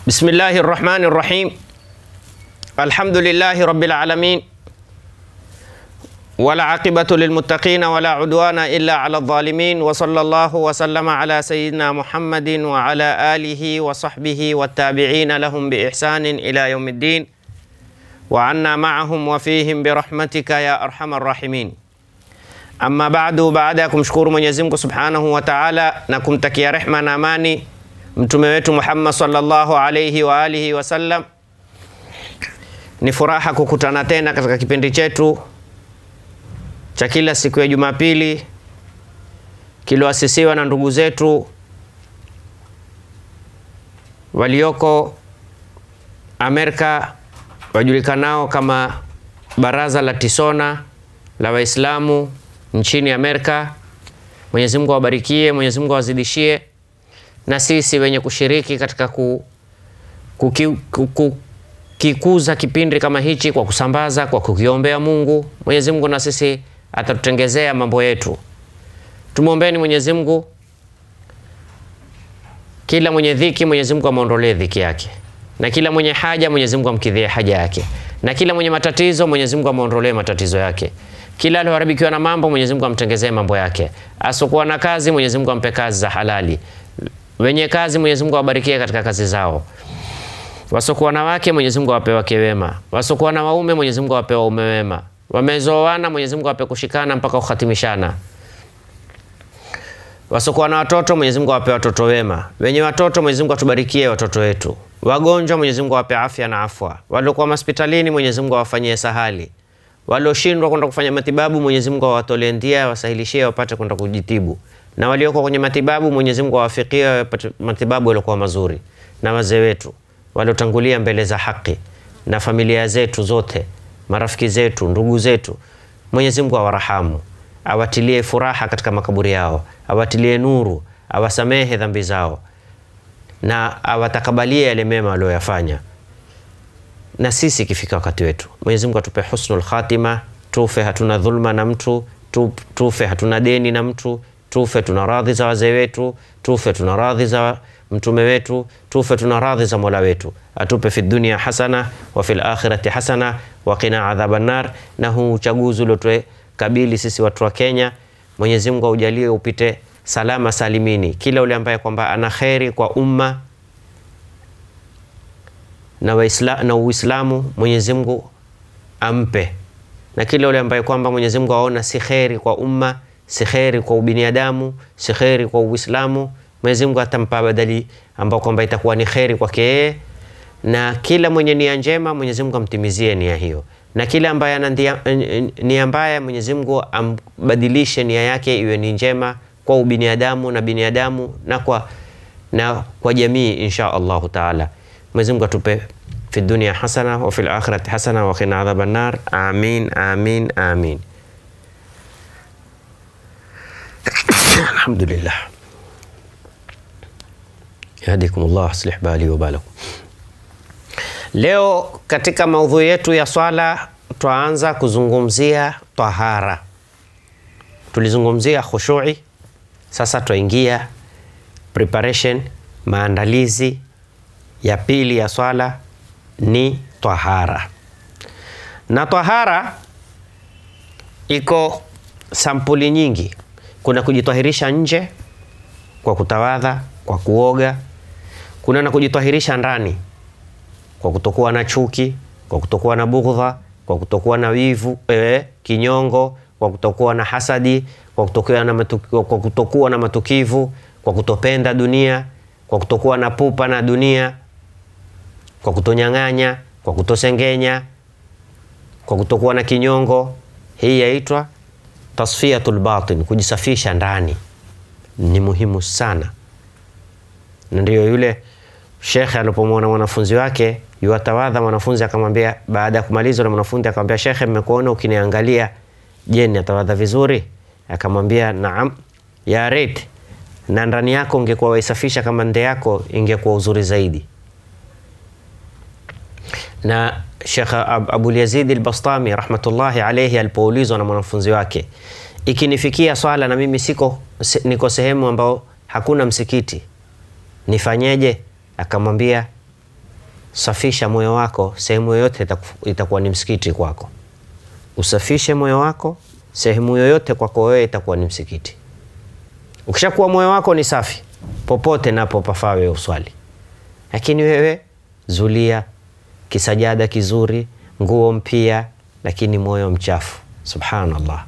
بسم الله الرحمن الرحيم الحمد لله رب العالمين والعاقبة للمتقين ولا عدوان إلا على الظالمين وصلى الله وسلم على سيدنا محمد وعلى آله وصحبه والتابعين لهم بإحسان إلى يوم الدين وعنا معهم وفيهم برحمتك يا أرحم الراحمين Amma baadu, baada ya kumshukuru Mwenyezi Mungu Subhanahu wa Ta'ala na kumtakia rehma na amani mtume wetu Muhammad sallallahu alayhi wa alihi wasallam, ni furaha kukutana tena katika kipindi chetu cha kila siku ya Jumapili kilioasisiwa na ndugu zetu walioko Amerika wajulikanao kama Baraza la Tisona la Waislamu nchini Amerika. Mwenyezi Mungu awabarikie, Mwenyezi Mungu awazidishie, na sisi wenye kushiriki katika ku, kuki, ku, ku, kikuza kipindi kama hichi kwa kusambaza, kwa kukiombea Mungu. Mwenyezi Mungu na sisi atatutengezea mambo yetu. Tumwombeni Mwenyezi Mungu, kila mwenye dhiki Mwenyezi Mungu amwondolee dhiki yake, na kila mwenye haja Mwenyezi Mungu amkidhie haja yake, na kila mwenye matatizo Mwenyezi Mungu amwondolee matatizo yake kila alioharibikiwa na mambo Mwenyezi Mungu amtengezee mambo yake. Asokuwa na kazi Mwenyezi Mungu ampe kazi za halali. Wenye kazi Mwenyezi Mungu awabarikie katika kazi zao. Wasokuwa na wake Mwenyezi Mungu awape wake wema. Wasokuwa na waume Mwenyezi Mungu awape waume wema. Wamezoana Mwenyezi Mungu awape kushikana mpaka kuhatimishana. Wasokuwa na watoto Mwenyezi Mungu awape watoto wema. Wenye watoto Mwenyezi Mungu atubarikie watoto wetu. Wagonjwa Mwenyezi Mungu awape afya na afwa. Waliokuwa hospitalini Mwenyezi Mungu awafanyie sahali walioshindwa kwenda kufanya matibabu Mwenyezi Mungu awatolee ndia, awasahilishie wapate kwenda kujitibu, na walioko kwenye matibabu Mwenyezi Mungu awafikie wapate matibabu yaliokuwa mazuri, na wazee wetu waliotangulia mbele za haki, na familia zetu zote, marafiki zetu, ndugu zetu, Mwenyezi Mungu awarahamu, awatilie furaha katika makaburi yao, awatilie nuru, awasamehe dhambi zao, na awatakabalie yale mema walioyafanya na sisi ikifika wakati wetu, Mwenyezi Mungu atupe husnul khatima, tufe hatuna dhulma na mtu, tufe hatuna deni na mtu, tufe tuna radhi za wazee wetu, tufe tuna radhi za mtume wetu, tufe tuna radhi za Mola wetu. Atupe fi dunia hasana wa fil akhirati hasana wa qina adhaban nar. Na huu uchaguzi uliotwe kabili sisi watu wa Kenya, Mwenyezi Mungu aujalie upite salama salimini, kila ule ambaye kwamba ana kheri kwa umma na Waisla, na Uislamu Mwenyezi Mungu ampe, na kila yule ambaye kwamba Mwenyezi Mungu aona si kheri kwa umma, si kheri kwa ubinadamu, si kheri kwa Uislamu, Mwenyezi Mungu atampa badali ambao kwamba itakuwa ni kheri kwake yeye, na kila mwenye nia njema Mwenyezi Mungu amtimizie nia hiyo, na kila ambaye ana nia mbaya Mwenyezi Mungu ambadilishe nia yake iwe ni njema kwa ubinadamu na binadamu na kwa, na kwa jamii insha Allahu taala. Mwenyezi Mungu atupe fi dunia hasana wa fil akhirati hasana wa qina adhaban nar. Amin, amin, amin. Alhamdulillah. Yahdikumullah aslih bali wa balakum. Leo katika maudhui yetu ya swala twaanza kuzungumzia tahara. Tulizungumzia khushui, sasa twaingia preparation, maandalizi ya pili ya swala ni tahara, na tahara iko sampuli nyingi. Kuna kujitahirisha nje kwa kutawadha, kwa kuoga. Kuna na kujitahirisha ndani kwa kutokuwa na chuki, kwa kutokuwa na bughdha, kwa kutokuwa na wivu, eh, kinyongo, kwa kutokuwa na hasadi, kwa kutokuwa na matukivu, kwa kutokuwa na matukivu, kwa kutopenda dunia, kwa kutokuwa na pupa na dunia kwa kutonyang'anya, kwa kutosengenya, kwa kutokuwa na kinyongo. Hii yaitwa tasfiyatul batin, kujisafisha ndani. Ni muhimu sana, na ndio yule shekhe alipomwona mwanafunzi wake yuwatawadha, mwanafunzi akamwambia, baada ya kumaliza na mwanafunzi akamwambia, shekhe, mmekuona ukiniangalia, je, natawadha vizuri? Akamwambia, naam, ya reit, na ndani yako ungekuwa waisafisha kama nde yako, ingekuwa uzuri zaidi na Sheikh Abul Yazid al-Bastami rahmatullahi alayhi alipoulizwa na mwanafunzi wake, ikinifikia swala na mimi siko niko sehemu ambao hakuna msikiti nifanyeje? Akamwambia safisha moyo wako, sehemu yoyote itaku- itakuwa ni msikiti kwako. Usafishe moyo wako, sehemu yoyote kwako wewe itakuwa ni msikiti. Ukishakuwa moyo wako ni safi, popote napo pafaa wewe uswali. Lakini wewe zulia, kisajada kizuri, nguo mpya, lakini moyo mchafu. Subhanallah.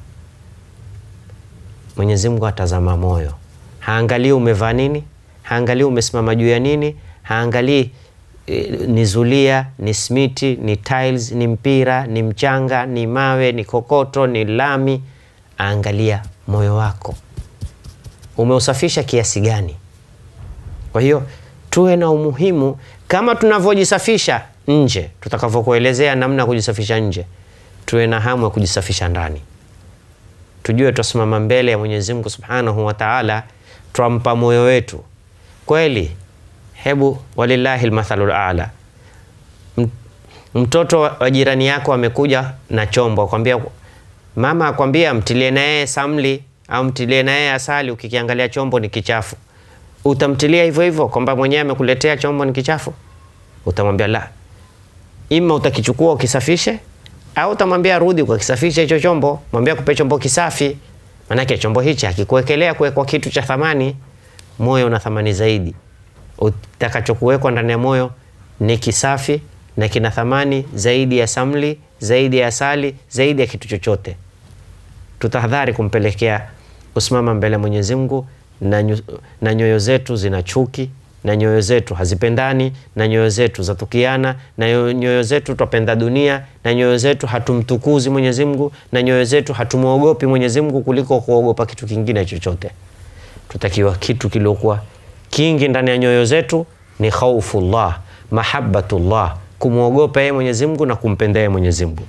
Mwenyezi Mungu atazama moyo, haangalii umevaa nini, haangalii umesimama juu ya nini, haangalii eh, ni zulia, ni smiti, ni tiles, ni mpira, ni mchanga, ni mawe, ni kokoto, ni lami. Aangalia moyo wako umeusafisha kiasi gani. Kwa hiyo tuwe na umuhimu kama tunavyojisafisha nje, tutakavyokuelezea namna ya kujisafisha nje, tuwe na hamu ya kujisafisha ndani tujue twasimama mbele ya Mwenyezi Mungu Subhanahu wa Ta'ala, twampa moyo wetu kweli. Hebu walillahi almathalul a'la, M- mtoto wa wa jirani yako amekuja na chombo, akwambia mama, akwambia mtilie na yeye samli au mtilie na yeye asali, ukikiangalia chombo ni kichafu, utamtilia hivyo hivyo kwamba mwenyewe amekuletea chombo ni kichafu? Utamwambia la, ima utakichukua ukisafishe au utamwambia rudi ukakisafisha hicho chombo, mwambia kupe chombo kisafi, manake chombo hichi hakikuwekelea kuwekwa kitu cha thamani. Moyo una thamani zaidi, utakachokuwekwa ndani ya moyo ni kisafi na kina thamani zaidi ya samli, zaidi ya asali, zaidi ya kitu chochote. Tutahadhari kumpelekea kusimama mbele ya Mwenyezi Mungu na, nyu, na nyoyo zetu zina chuki na nyoyo zetu hazipendani na nyoyo zetu zatukiana na nyo- nyoyo zetu twapenda dunia na nyoyo zetu hatumtukuzi Mwenyezi Mungu na nyoyo zetu hatumwogopi Mwenyezi Mungu kuliko kuogopa kitu kingine chochote. Tutakiwa kitu kiliokuwa kingi ndani ya nyoyo zetu ni khaufullah, mahabbatullah, kumwogopa yeye Mwenyezi Mungu na kumpenda yeye Mwenyezi Mungu.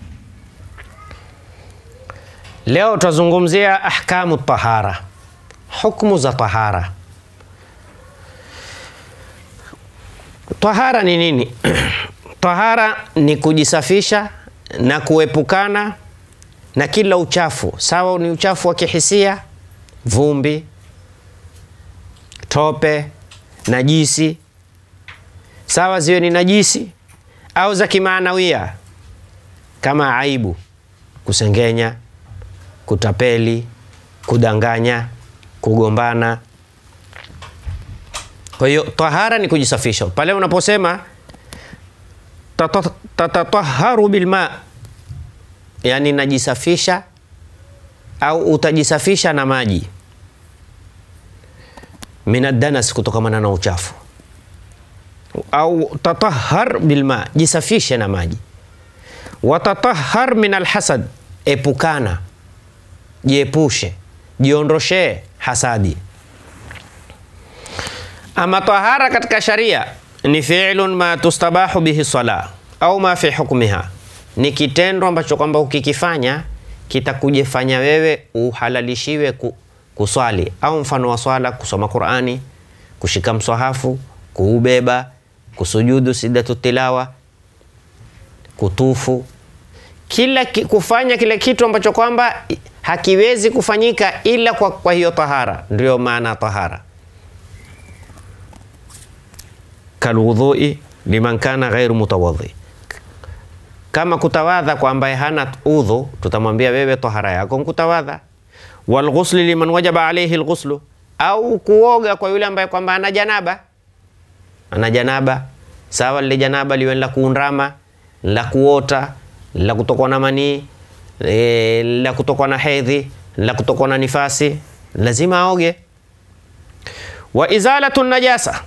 Leo tutazungumzia ahkamu tahara, hukumu za tahara. Tahara ni nini? Tahara ni kujisafisha na kuepukana na kila uchafu, sawa ni uchafu wa kihisia, vumbi, tope, najisi, sawa ziwe ni najisi au za kimaanawia kama aibu, kusengenya, kutapeli, kudanganya, kugombana. Kwa hiyo tahara ni kujisafisha. Pale unaposema tata- tatataharu bilma, yani najisafisha au utajisafisha na maji minadanas, kutokamana na uchafu, au tatahar bilma, jisafishe na maji. Watatahar min alhasad, epukana, jiepushe, jiondoshee hasadi. Ama tahara katika sharia ni fi'lun ma tustabahu bihi sala au ma fi hukmiha, ni kitendo ambacho kwamba ukikifanya kitakujefanya wewe uhalalishiwe ku, kuswali au mfano wa swala, kusoma Qur'ani, kushika mswahafu, kuubeba, kusujudu sidatu tilawa, kutufu, kila ki, kufanya kile kitu ambacho kwamba hakiwezi kufanyika ila kwa, kwa hiyo tahara, ndio maana tahara kalwudhui liman kana ghairu mutawadhi, kama kutawadha kwa ambaye hana udhu, tutamwambia wewe tahara yako nkutawadha. Walghusli liman wajaba alaihi lghuslu, au kuoga kwa yule ambaye kwamba ana janaba, ana janaba sawa, lile janaba liwe la kuundama, la kuota, la kutokwa na manii e, la kutokwa na hedhi, la kutokwa na nifasi, lazima aoge. Wa izalatu najasa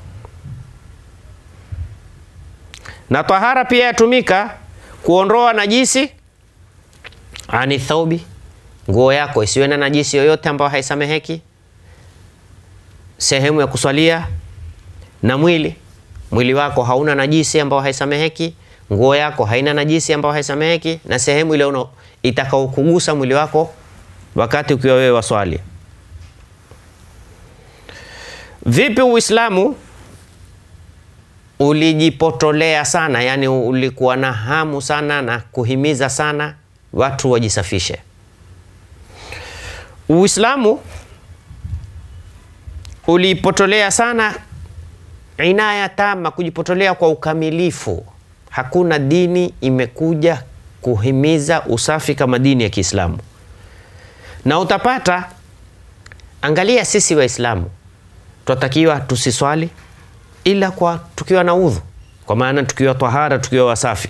na tahara pia yatumika kuondoa najisi ani thaubi, nguo yako isiwe na najisi yoyote ambayo haisameheki, sehemu ya kuswalia na mwili, mwili wako hauna najisi ambayo haisameheki, nguo yako haina najisi ambayo haisameheki, na sehemu ile una itakaokugusa mwili wako wakati ukiwa wewe waswali. Vipi Uislamu ulijipotolea sana, yani ulikuwa na hamu sana na kuhimiza sana watu wajisafishe. Uislamu ulipotolea sana inaya tama, kujipotolea kwa ukamilifu hakuna dini imekuja kuhimiza usafi kama dini ya Kiislamu. Na utapata, angalia, sisi Waislamu twatakiwa tusiswali ila kwa tukiwa na udhu, kwa maana tukiwa tahara, tukiwa wasafi.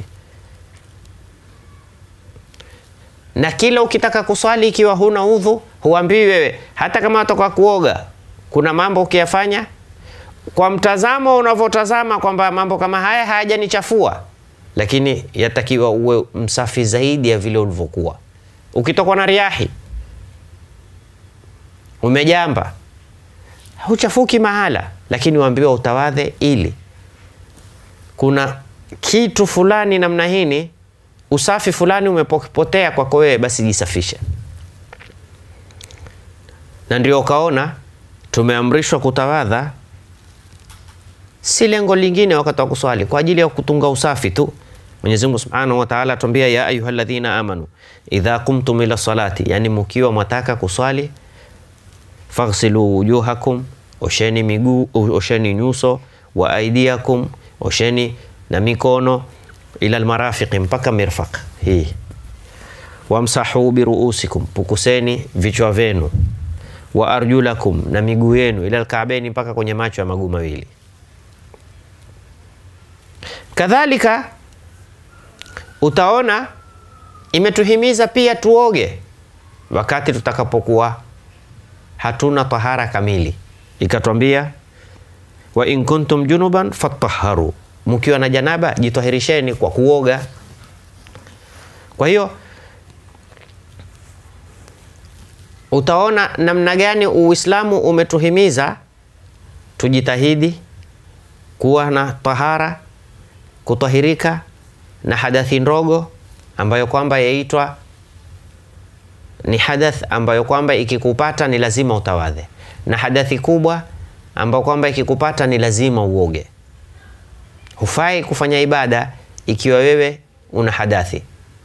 Na kila ukitaka kuswali ikiwa huna udhu, huambiwi wewe, hata kama watoka kuoga, kuna mambo ukiyafanya kwa mtazamo unavyotazama kwamba mambo kama haya hayajanichafua, lakini yatakiwa uwe msafi zaidi ya vile ulivyokuwa. Ukitokwa na riahi, umejamba, huchafuki mahala, lakini waambiwa utawadhe, ili kuna kitu fulani namna hini, usafi fulani umepotea kwako wewe, basi jisafishe. Na ndio ukaona tumeamrishwa kutawadha si lengo lingine wakati wa kuswali, kwa ajili ya kutunga usafi tu. Mwenyezi Mungu Subhanahu wa Ta'ala atuambia, ya ayyuhalladhina amanu idha qumtum ila salati, yani mkiwa mwataka kuswali, faghsilu wujuhakum, osheni miguu, osheni nyuso, wa aidiakum, osheni na mikono, ila almarafiqi, mpaka mirfaq hii, wamsahu biruusikum, pukuseni vichwa vyenu, wa arjulakum, na miguu yenu, ila alkaabeni, mpaka kwenye macho ya maguu mawili. Kadhalika utaona imetuhimiza pia tuoge wakati tutakapokuwa hatuna tahara kamili, ikatwambia wa in kuntum junuban fatahharu, mkiwa na janaba jitahirisheni kwa kuoga. Kwa hiyo utaona namna gani Uislamu umetuhimiza tujitahidi kuwa na tahara kutahirika na hadathi ndogo ambayo kwamba yaitwa ni hadath ambayo kwamba ikikupata ni lazima utawadhe, na hadathi kubwa ambayo kwamba ikikupata ni lazima uoge. Hufai kufanya ibada ikiwa wewe una hadathi,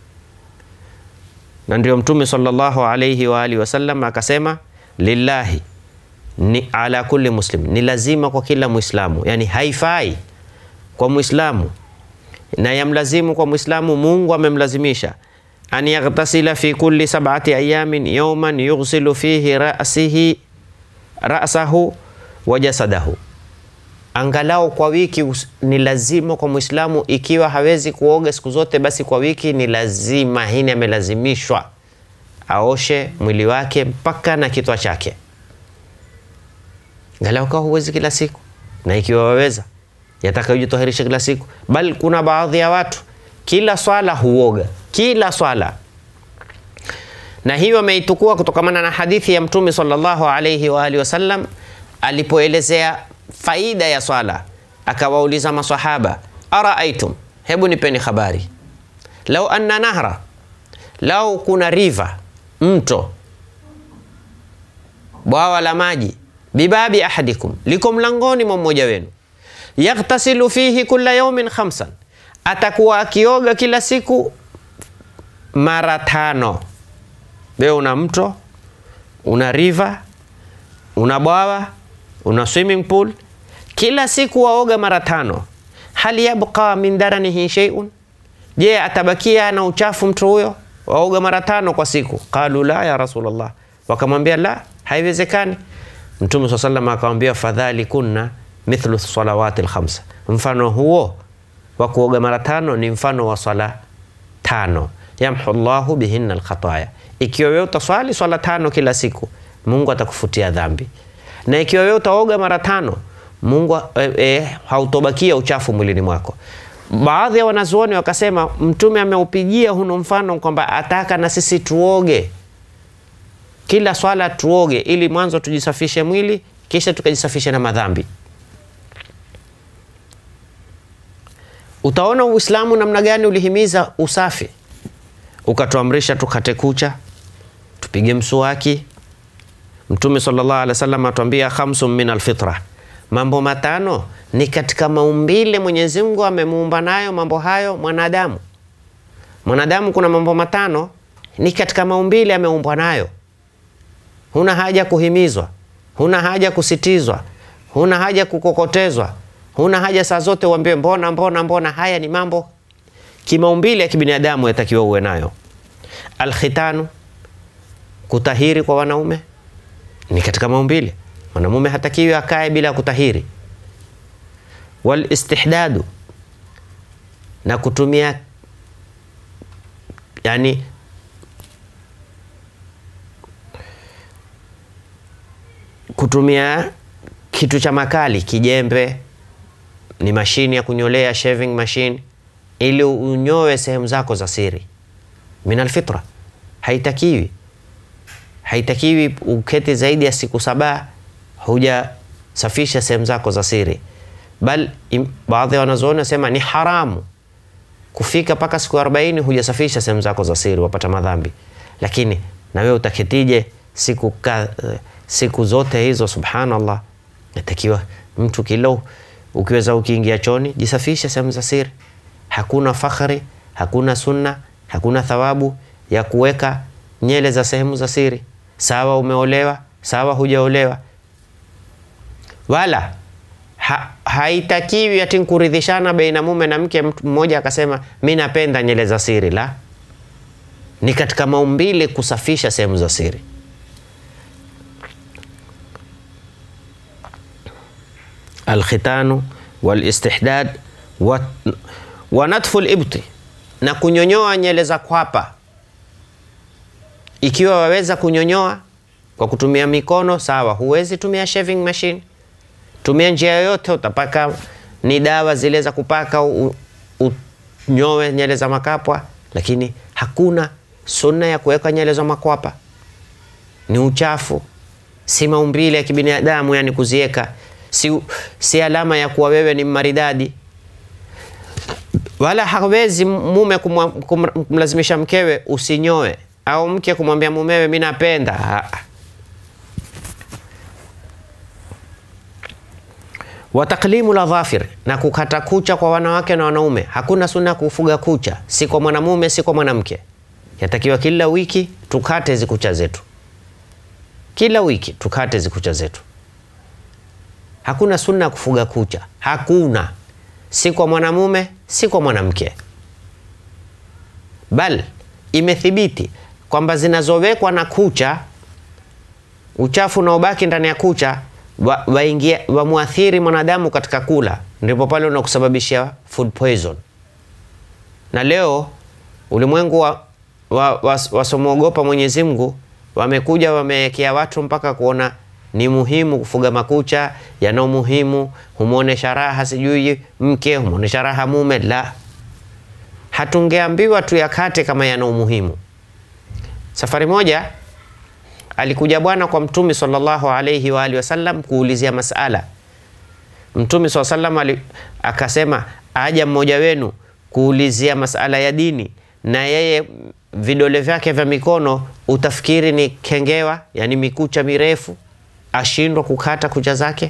na ndio Mtume sallallahu alayhi wa alihi wasallam akasema, lillahi ni ala kulli muslim, ni lazima kwa kila Muislamu, yani haifai kwa Muislamu na yamlazimu kwa Muislamu, Mungu amemlazimisha an yaghtasila fi kulli sab'ati ayamin yawman yughsilu fihi ra'sihi ra'sahu wa jasadahu, angalau kwa wiki ni lazima kwa Muislamu. Ikiwa hawezi kuoga siku zote, basi kwa wiki ni lazima, hini amelazimishwa aoshe mwili wake mpaka na kitwa chake, angalau kwa huwezi kila siku, na ikiwa waweza yataka ujitoherishe kila siku, bali kuna baadhi ya watu kila swala huoga, kila swala. Na hiyo ameitukua kutokamana na hadithi ya Mtume sallallahu alayhi wa alihi wasallam alipoelezea faida ya swala, akawauliza maswahaba, araaitum, hebu nipeni habari, lau anna nahra, lau kuna riva, mto, bwawa la maji, bibabi ahadikum, liko mlangoni mwa mmoja wenu yaghtasilu fihi kulla yaumin khamsan, atakuwa akioga kila siku mara tano. Wewe una mto, una river, una bwawa, una swimming pool, kila siku waoga mara tano. Hal yabqa min daranihi shay'un, je, atabakia na uchafu mtu huyo? Waoga mara tano kwa siku. Qalu la ya Rasulullah, wakamwambia la, haiwezekani. Mtume swalla sallam akamwambia fadhalikunna mithlu salawati lkhamsa, mfano huo wa kuoga mara tano ni mfano wa swala tano. Yamhu llahu bihinna lkhataya, ikiwa wewe utaswali swala tano kila siku, Mungu atakufutia dhambi, na ikiwa wewe utaoga mara tano, Mungu e, e, hautobakia uchafu mwilini mwako. Baadhi ya wanazuoni wakasema Mtume ameupigia huno mfano kwamba ataka na sisi tuoge kila swala, tuoge ili mwanzo tujisafishe mwili, kisha tukajisafishe na madhambi. Utaona Uislamu namna gani ulihimiza usafi, ukatuamrisha tukate kucha, tupige mswaki. Mtume sallallahu alaihi wasallam atuambia khamsun min alfitra, mambo matano ni katika maumbile Mwenyezi Mungu amemuumba nayo mambo hayo mwanadamu. Mwanadamu kuna mambo matano ni katika maumbile ameumbwa nayo, huna haja kuhimizwa, huna haja kusitizwa, huna haja kukokotezwa huna haja saa zote uambiwe mbona mbona mbona. Haya ni mambo kimaumbile ya kibinadamu yatakiwa uwe nayo. Alkhitanu, kutahiri kwa wanaume ni katika maumbile. Mwanamume hatakiwi akae bila kutahiri. Wal istihdadu, na kutumia yani kutumia kitu cha makali, kijembe ni mashini ya kunyolea, shaving machine, ili unyoe sehemu zako za siri. Min alfitra, haitakiwi haitakiwi uketi zaidi ya siku saba hujasafisha sehemu zako za siri, bal baadhi ya wanazuoni wasema ni haramu kufika mpaka siku arobaini hujasafisha sehemu zako za siri, wapata madhambi. Lakini na wewe utaketije siku, ka, siku zote hizo? Subhanallah, natakiwa mtu kilo ukiweza ukiingia choni jisafishe sehemu za siri. Hakuna fakhari, hakuna sunna, hakuna thawabu ya kuweka nyele za sehemu za siri. Sawa umeolewa, sawa hujaolewa, wala ha, haitakiwi ati kuridhishana baina mume na mke, mtu mmoja akasema mi napenda nyele za siri. La, ni katika maumbile kusafisha sehemu za siri. Alkhitanu walistihdad wa, wa natfu libti, na kunyonyoa nyele za kwapa. Ikiwa waweza kunyonyoa kwa kutumia mikono sawa, huwezi tumia shaving machine tumia njia yoyote, utapaka ni dawa zile za kupaka unyoe nyele za makapwa, lakini hakuna sunna ya kuweka nyele za makwapa. Ni uchafu, si maumbile ya kibinadamu, yani kuziweka si, si alama ya kuwa wewe ni maridadi. Wala hawezi mume kumlazimisha mkewe usinyoe, au mke kumwambia mumewe mi napenda wa taklimu la dhafir, na kukata kucha kwa wanawake na wanaume. Hakuna sunna ya kufuga kucha, si kwa mwanamume si kwa mwanamke. Yatakiwa kila wiki tukate hizi kucha zetu, kila wiki tukate hizi kucha zetu. Hakuna sunna ya kufuga kucha, hakuna, si kwa mwanamume si kwa mwanamke, bal imethibiti kwamba zinazowekwa na kucha, uchafu unaobaki ndani ya kucha waingia wa wamwathiri mwanadamu katika kula, ndipo pale unakusababishia food poison. Na leo ulimwengu wasomwogopa wa, wa Mwenyezi Mungu wamekuja wamewekea watu mpaka kuona ni muhimu kufuga makucha, yana umuhimu, humwonesha raha sijui mke, humwonesha raha mume. La, hatungeambiwa tuyakate kama yana umuhimu. Safari moja alikuja bwana kwa Mtume sallallahu alayhi wa alihi wasallam kuulizia masala. Mtume sallallahu alayhi akasema, aja mmoja wenu kuulizia masala ya dini, na yeye vidole vyake vya mikono utafikiri ni kengewa, yani mikucha mirefu, ashindwa kukata kucha zake.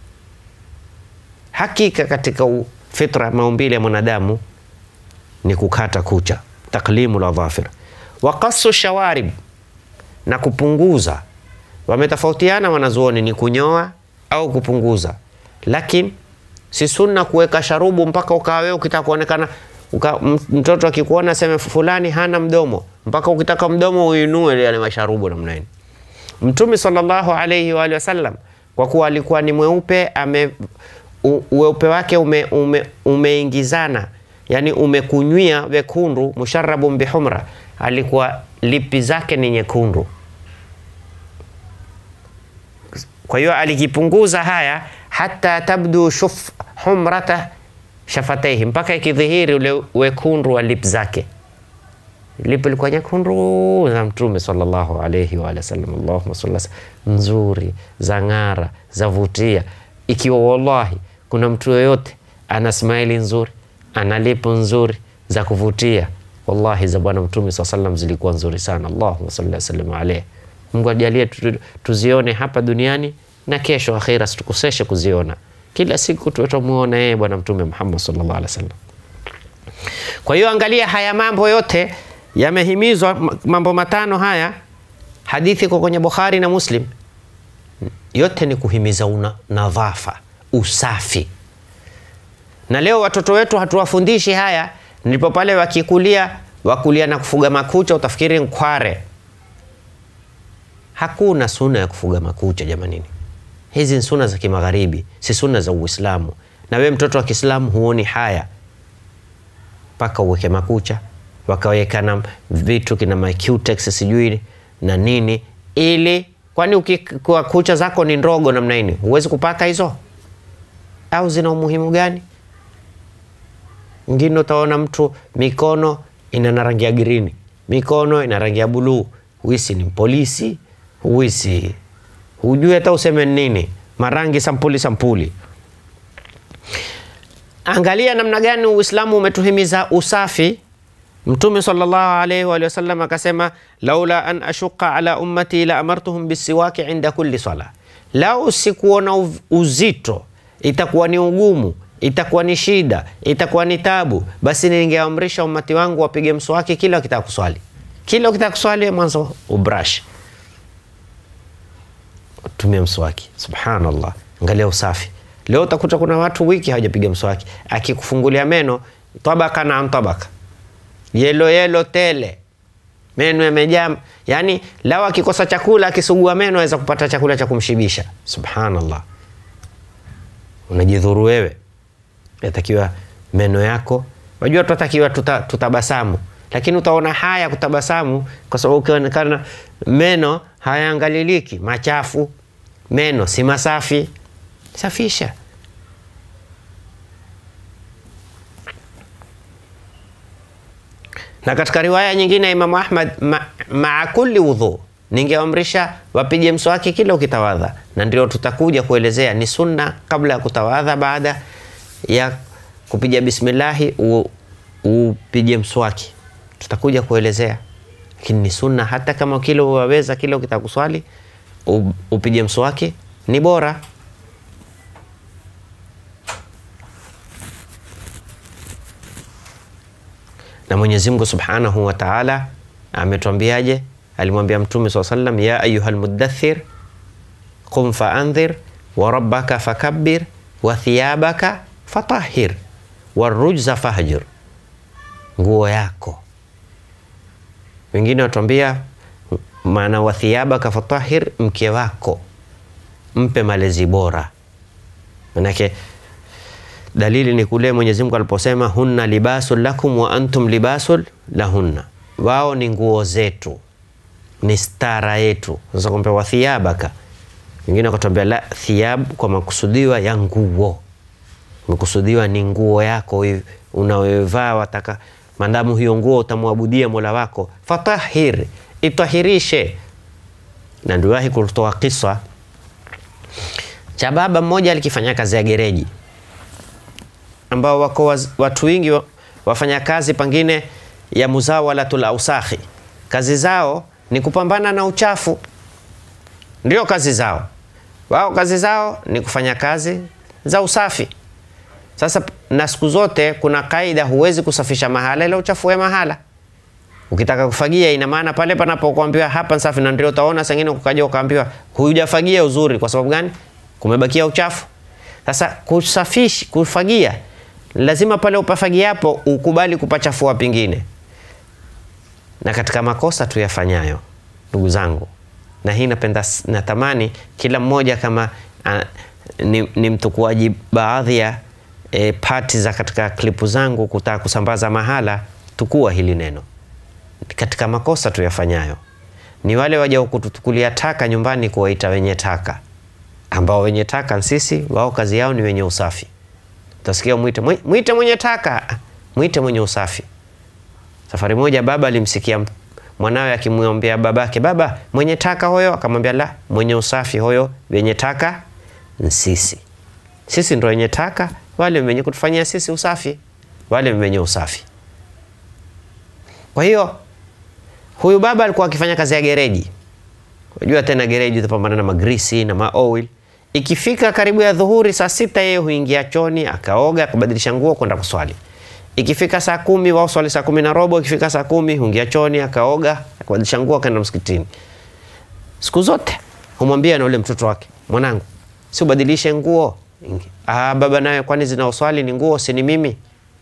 Hakika katika fitra maumbile ya mwanadamu ni kukata kucha, taklimu la dhafir wa qasu shawarib na kupunguza. Wametofautiana wanazuoni ni kunyoa au kupunguza, lakini si sunna kuweka sharubu mpaka ukawa wewe ukitaka kuonekana uka, mtoto akikuona sema fulani hana mdomo, mpaka ukitaka mdomo uinue yale masharubu namna hiyo. Mtume sallallahu alayhi wa alihi wasallam kwa kuwa alikuwa ni mweupe, ame weupe wake ume, ume, umeingizana yani umekunywia wekundu, musharabun bihumra, alikuwa lipi zake ni nyekundu. Kwa hiyo alikipunguza haya hata tabdu shuf humrata shafataihi, mpaka ikidhihiri ule wekundu wa lip zake. Lipi ilikuwa nyekundu za Mtume sallallahu alayhi wa alihi wasallam, Allahumma salli nzuri, za ng'ara, za vutia. Ikiwa wallahi kuna mtu yoyote ana smaili nzuri, ana lipu nzuri za kuvutia, wallahi za Bwana Mtume sallallahu alayhi wasallam zilikuwa nzuri sana. Allahumma salli wa sallim alayhi. Mungu ajalie tuzione hapa duniani na kesho akhira, situkoseshe kuziona kila siku tuwe tumuona yeye Bwana Mtume Muhammad sallallahu alaihi wasallam. Kwa hiyo angalia, haya mambo yote yamehimizwa, mambo matano haya, hadithi iko kwenye Bukhari na Muslim, yote ni kuhimiza una nadhafa, usafi. Na leo watoto wetu hatuwafundishi haya, ndipo pale wakikulia wakulia na kufuga makucha, utafikiri nkware. Hakuna suna ya kufuga makucha jamanini. Hizi ni suna za kimagharibi, si suna za Uislamu. Na we mtoto wa Kiislamu huoni haya mpaka uweke makucha, wakaweka na vitu kina macutex sijui na nini, ili kwani ukikuwa kucha zako ni ndogo namna hii, huwezi kupaka hizo au zina umuhimu gani? Ngine utaona mtu mikono ina na rangi ya girini, mikono ina rangi ya buluu, huisi ni polisi, huisi hujui hata useme nini, marangi sampuli sampuli. Angalia namna gani Uislamu umetuhimiza usafi. Mtume sallallahu alaihi wa sallam akasema, laula an ashuqa ala ummati la amartuhum bisiwaki inda kulli sala, lau sikuona uzito, itakuwa ni ugumu, itakuwa ni shida, itakuwa ni tabu, basi ningeamrisha ummati wangu wapige mswaki kila wakitaka kuswali. Kila ukitaka kuswali, mwanzo ubrush, tumia mswaki. Subhanallah, angalia usafi. Leo utakuta kuna watu wiki hawajapiga mswaki, akikufungulia meno tabaka na tabaka yelo yelo tele, meno yamejaa. Yani lao akikosa chakula, akisugua meno aweza kupata chakula cha kumshibisha. Subhanallah, unajidhuru wewe. Yatakiwa meno yako, wajua, tunatakiwa tuta, tutabasamu, lakini utaona haya kutabasamu kwa sababu ukionekana meno hayaangaliliki, machafu, meno si masafi. Safisha. Na katika riwaya nyingine ya Imamu Ahmad, maa ma kulli wudhu, ningeamrisha wapige mswaki kila ukitawadha, na ndio tutakuja kuelezea ni sunna kabla ya kutawadha, baada ya kupiga bismillahi upige mswaki, tutakuja kuelezea, lakini ni sunna. Hata kama kila waweza, kila ukitaka kuswali upige mswaki ni bora. na Mwenyezi Mungu Subhanahu wa Ta'ala ametuambiaje? Alimwambia Mtume swalla sallam, ya ayuha lmudathir qum faandhir wa rabbaka fakabbir wa thiyabaka fatahhir warujza fahjur, nguo yako. Wengine watuambia maana wa thiyabaka fatahhir, mke wako mpe malezi bora, manake dalili ni kule Mwenyezi Mungu aliposema hunna libasul lakum wa antum libasul lahunna, wao ni nguo zetu, ni stara yetu. Sasa kumbe wa thiyabaka, wengine wakatuambia la thiyab, kwa makusudiwa ya nguo, mekusudiwa ni nguo yako unayovaa, wataka maadamu hiyo nguo utamwabudia Mola wako, fatahir, itahirishe. Na ndiwahi kutoa kisa cha baba mmoja alikifanya kazi ya gereji ambao wako waz, watu wengi wafanya kazi pengine ya muzawalatul ausakhi, kazi zao ni kupambana na uchafu, ndio kazi zao wao. Kazi zao ni kufanya kazi za usafi. Sasa na siku zote kuna kaida, huwezi kusafisha mahala ila uchafue mahala. Ukitaka kufagia, ina maana pale panapokuambiwa hapa safi, na ndio utaona sengine ukaja ukaambiwa hujafagia uzuri. Kwa sababu gani? Kumebakia uchafu. Sasa kusafishi, kufagia lazima pale upafagiapo ukubali kupachafua pengine. Na katika makosa tuyafanyayo, ndugu zangu, na hii napenda, natamani kila mmoja kama a, ni, ni mtukuaji baadhi ya e, pati za katika klipu zangu kutaka kusambaza mahala, tukua hili neno. Katika makosa tuyafanyayo ni wale waja kututukulia taka nyumbani, kuwaita wenye taka, ambao wenye taka sisi, wao kazi yao ni wenye usafi Utasikia mwite mwite mwenye taka, mwite mwenye usafi. Safari moja baba alimsikia mwanawe akimwambia babake, baba, mwenye taka hoyo? Akamwambia la, mwenye usafi hoyo, wenye taka sisi. Sisi ndo wenye taka, wale wenye kutufanyia sisi usafi, wale wenye usafi. Kwa hiyo huyu baba alikuwa akifanya kazi ya gereji. Unajua tena gereji utapambana na magrisi na maoil Ikifika karibu ya dhuhuri saa sita, yeye huingia choni akaoga akabadilisha nguo kwenda kuswali. Ikifika saa kumi wao swali saa kumi na robo. Ikifika saa kumi huingia choni akaoga akabadilisha nguo akaenda msikitini. Siku zote humwambia na ule mtoto wake, mwanangu, si ubadilishe nguo. Ah, baba naye, kwani zinaoswali ni nguo, si ni mimi?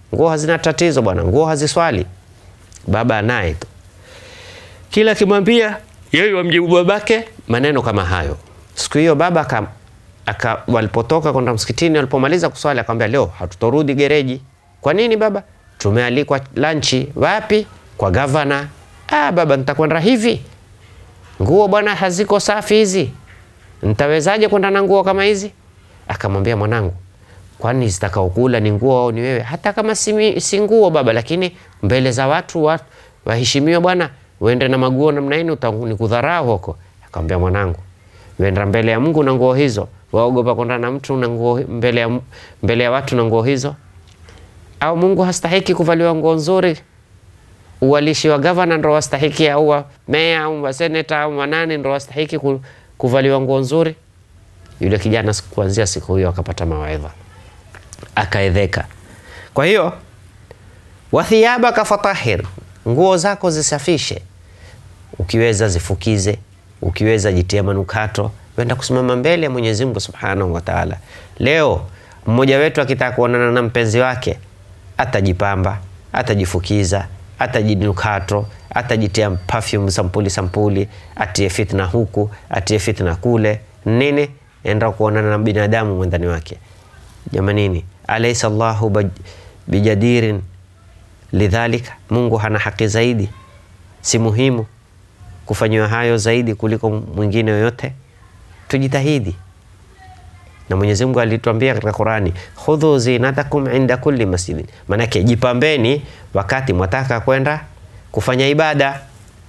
nguo hazina tatizo bwana, nguo haziswali. Baba anaye tu, kila akimwambia yeye wamjibu babake maneno kama hayo. Siku hiyo baba aka, aka, walipotoka kwenda msikitini, walipomaliza kuswali akamwambia, leo hatutorudi gereji. Kwa nini baba? Tumealikwa lanchi. Wapi? Kwa gavana. Ah, baba, nitakwenda hivi, nguo bwana haziko safi hizi, nitawezaje kwenda na nguo kama hizi? Akamwambia, mwanangu, kwani zitakaokula ni nguo au ni wewe? Hata kama si, si nguo baba, lakini mbele za watu wa, waheshimiwa bwana, uende na maguo namna hii nikudharau huko. Akamwambia, mwanangu, uenda mbele ya Mungu na nguo hizo, waogopa kwenda na mtu na nguo mbele ya, mbele ya watu na nguo hizo? Au Mungu hastahiki kuvaliwa nguo nzuri? Uwalishi wa gavana ndo wastahiki, au wa meya au wa seneta au wanani ndo wastahiki kuvaliwa nguo nzuri? Yule kijana kuanzia siku hiyo akapata mawaidha, akaedheka. Kwa hiyo wathiyabaka fatahir, nguo zako zisafishe, ukiweza zifukize, ukiweza jitia manukato, wenda kusimama mbele ya Mwenyezi Mungu Subhanahu wa Ta'ala. Leo mmoja wetu akitaka kuonana na mpenzi wake atajipamba, atajifukiza, atajinukato, atajitia perfume sampuli sampuli, atie fitna huku, atie fitna kule, nini enda kuonana na binadamu mwendani wake. Jamanini, alaysa Allahu bijadirin lidhalika, Mungu hana haki zaidi, si muhimu kufanyiwa hayo zaidi kuliko mwingine yoyote? Tujitahidi, na Mwenyezi Mungu alituambia katika Qurani, khudhu zinatakum inda kulli masjidin, maanake jipambeni wakati mwataka kwenda kufanya ibada.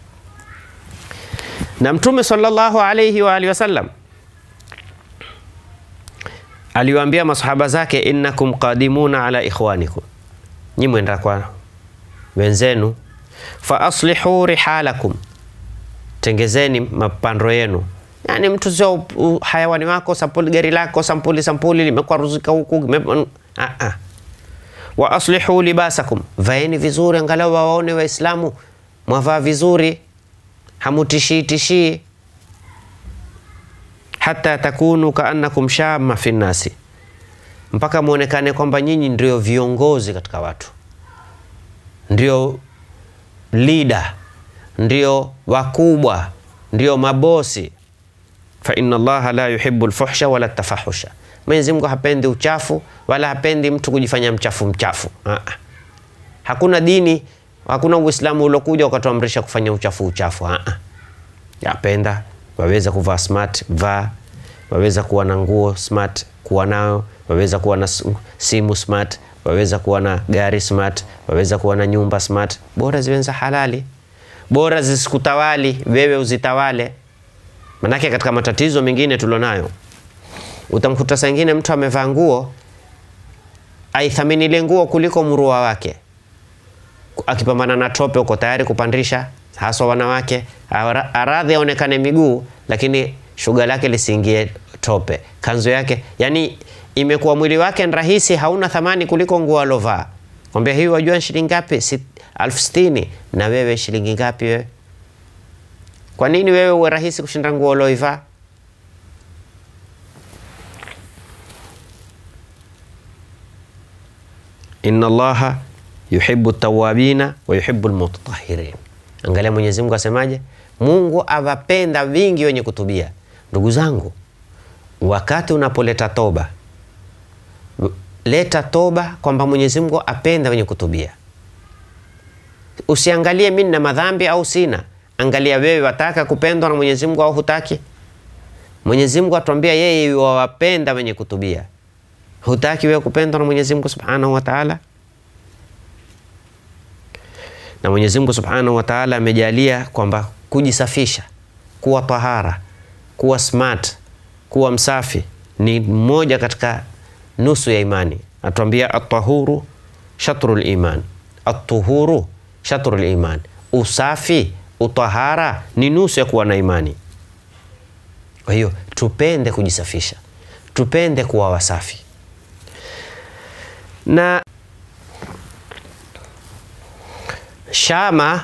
Na Mtume sallallahu alayhi wa alihi wasallam aliwaambia masahaba zake, innakum qadimuna ala ikhwanikum, nyi mwenda kwa wenzenu, fa aslihu rihalakum, tengezeni mapando yenu. Yani mtu sio hayawani wako sampuli, gari lako sampuli sampuli limekwaruzika huku wa aslihu libasakum, vaeni vizuri, angalau wawaone Waislamu mwavaa vizuri, hamutishii tishii hata takunu kaannakum shama fi nnasi, mpaka mwonekane kwamba nyinyi ndio viongozi katika watu, ndio leader, ndio wakubwa, ndio mabosi. Fa inna Allaha la yuhibbu lfuhsha wala tafahusha, Mwenyezi Mungu hapendi uchafu wala hapendi mtu kujifanya mchafu mchafu. Aa. Hakuna dini, hakuna Uislamu uliokuja ukatuamrisha kufanya uchafu uchafu. Aa. Yapenda waweza kuvaa smart, vaa. Waweza kuwa na nguo smart, kuwa nayo. Waweza kuwa na simu smart, waweza kuwa na gari smart, waweza kuwa na nyumba smart, bora ziwe za halali, bora zisikutawali wewe, uzitawale. Manake katika matatizo mengine tulionayo, utamkuta saa ingine mtu amevaa nguo aithamini ile nguo kuliko mrua wake, akipambana na tope uko tayari kupandisha haswa wanawake, aradhi aonekane miguu, lakini shuga lake lisiingie tope. Kanzu yake yani imekuwa mwili wake ni rahisi, hauna thamani kuliko nguo alovaa. Kwambia hii wajua shilingi ngapi? Si, elfu sitini. Na wewe shilingi ngapi wewe? Kwa nini wewe uwe rahisi kushinda nguo aloivaa? inna Allaha yuhibbu tawabina wa yuhibbu almutatahirin. Angalia Mwenyezi Mungu asemaje? Mungu awapenda wingi wenye kutubia. Ndugu zangu, wakati unapoleta toba, leta toba kwamba Mwenyezi Mungu apenda wenye kutubia. Usiangalie mimi na madhambi au sina, angalia wewe wataka kupendwa na Mwenyezi Mungu au hutaki. Mwenyezi Mungu atuambia yeye wawapenda wenye kutubia. Hutaki wewe kupendwa na Mwenyezi Mungu Subhanahu wa Ta'ala? na Mwenyezi Mungu Subhanahu wa Ta'ala amejalia kwamba kujisafisha, kuwa tahara, kuwa smart, kuwa msafi ni mmoja katika nusu ya imani. Atuambia at-tahuru shatrul iman, at-tuhuru shatrul iman, usafi, utahara ni nusu ya kuwa na imani. Kwa hiyo tupende kujisafisha, tupende kuwa wasafi na Shama,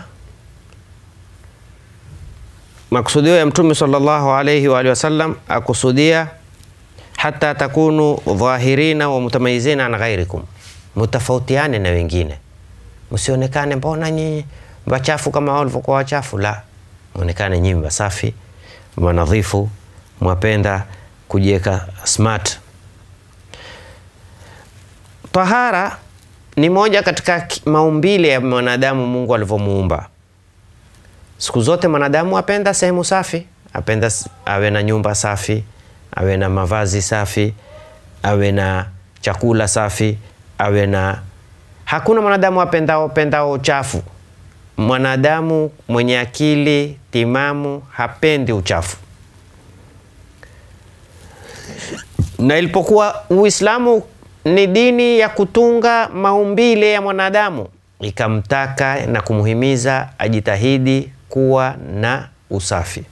makusudio ya Mtume sallallahu alayhi wa alihi wasallam akusudia hata takunu dhahirina wa mutamayizina an ghairikum, mtofautiane na wengine, msionekane mbona nyinyi wachafu kama wao walivyokuwa wachafu. La, mwonekane nyinyi wasafi, wanadhifu, mwapenda kujiweka smart. Tahara ni moja katika maumbile ya mwanadamu Mungu alivyomuumba. Siku zote mwanadamu apenda sehemu safi, apenda awe na nyumba safi, awe na mavazi safi, awe na chakula safi, awe na hakuna mwanadamu apendao pendao uchafu. Mwanadamu mwenye akili timamu hapendi uchafu. Na ilipokuwa Uislamu ni dini ya kutunga maumbile ya mwanadamu, ikamtaka na kumhimiza ajitahidi kuwa na usafi.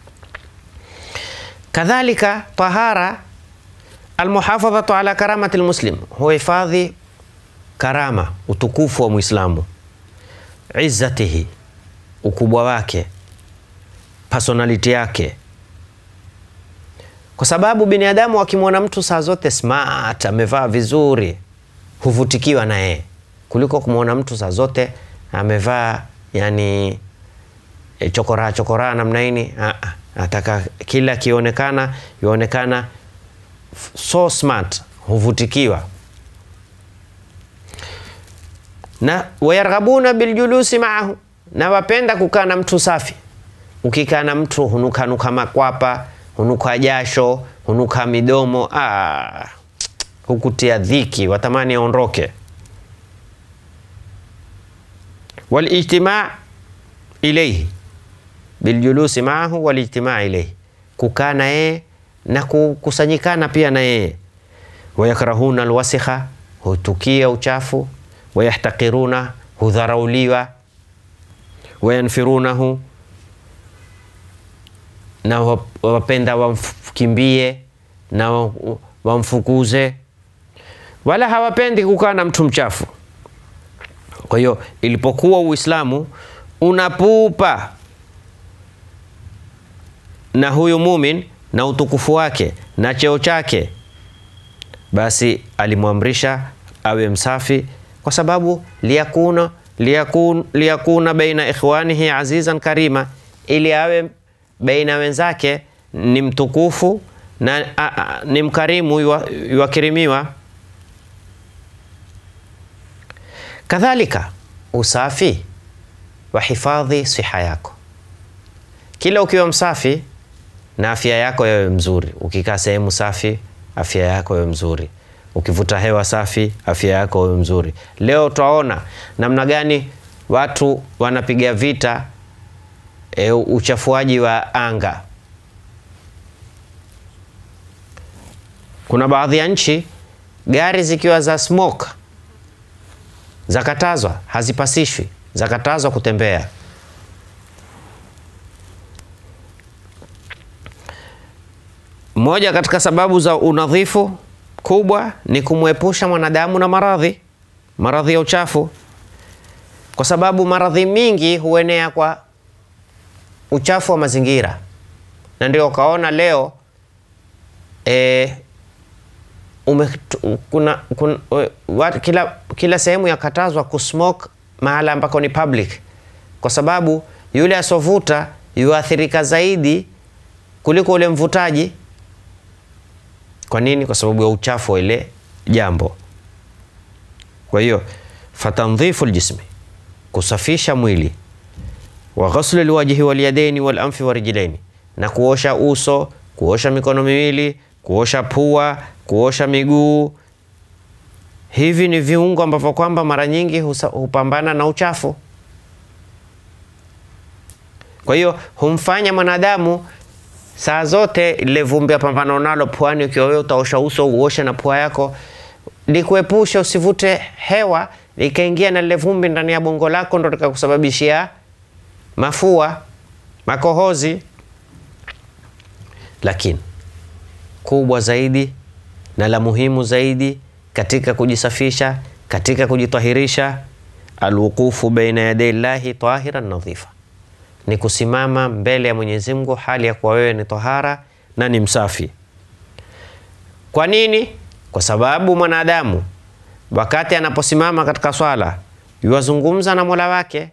Kadhalika tahara, almuhafadhatu ala karamati lmuslim, huhifadhi karama, utukufu wa Mwislamu, izzatihi, ukubwa wake, personality yake kwa sababu binadamu akimwona mtu saa zote smart, amevaa vizuri, huvutikiwa na yeye kuliko kumwona mtu saa zote amevaa yani e, chokoraa chokoraa namna hini. Nataka kila akionekana yuonekana so smart, huvutikiwa na wayarghabuna biljulusi maahu, na wapenda kukaa na mtu safi. Ukikaa na mtu hunukanuka makwapa hunuka jasho, hunuka midomo, ah, hukutia dhiki, watamani aondoke. Walijtimaa ilaihi biljulusi maahu walijtimaa ilaihi, kukaa na yeye na kukusanyikana pia na yeye. Wayakrahuna alwasikha, hutukia uchafu. Wayahtakiruna, hudharauliwa. Wayanfirunahu na wapenda wamkimbie na wamfukuze, wala hawapendi kukaa na mtu mchafu. Kwa hiyo ilipokuwa Uislamu unapupa na huyu mumin na utukufu wake na cheo chake, basi alimwamrisha awe msafi, kwa sababu liyakuna, liyakun, liyakuna baina ikhwanihi azizan karima, ili awe baina wenzake ni mtukufu na a, a, ni mkarimu yuwakirimiwa. Kadhalika usafi wa hifadhi siha yako, kila ukiwa msafi na afya yako yawe mzuri. Ukikaa sehemu safi, afya yako yawe mzuri. Ukivuta hewa safi, afya yako yawe mzuri. Leo twaona namna gani watu wanapiga vita E, uchafuaji wa anga. Kuna baadhi ya nchi gari zikiwa za smoke zakatazwa, hazipasishwi, zakatazwa kutembea. Moja katika sababu za unadhifu kubwa ni kumwepusha mwanadamu na maradhi, maradhi ya uchafu, kwa sababu maradhi mingi huenea kwa uchafu wa mazingira, na ndio ukaona leo e, ume, kuna, kuna, wat, kila, kila sehemu yakatazwa kusmoke mahala ambako ni public, kwa sababu yule asovuta yuathirika zaidi kuliko ule mvutaji. Kwa nini? Kwa sababu ya uchafu wa ile jambo. Kwa hiyo fatandhifu ljismi, kusafisha mwili wa ghaslu lwajhi walyadaini walanfi warijlaini, na kuosha uso, kuosha mikono miwili, kuosha pua, kuosha miguu. Hivi ni viungo ambavyo kwamba mara nyingi husa, hupambana na uchafu. Kwa hiyo humfanya mwanadamu saa zote ile vumbi apambana nalo puani. Ukiwa wewe utaosha uso uoshe na pua yako, likuepusha usivute hewa likaingia na lile vumbi ndani ya bongo lako, ndo likakusababishia mafua, makohozi. Lakini kubwa zaidi na la muhimu zaidi katika kujisafisha, katika kujitahirisha, alwuqufu baina yaday llahi tahiran nadhifa, ni kusimama mbele ya Mwenyezi Mungu hali ya kuwa wewe ni tahara na ni msafi. Kwa nini? Kwa sababu mwanadamu wakati anaposimama katika swala yuwazungumza na mola wake.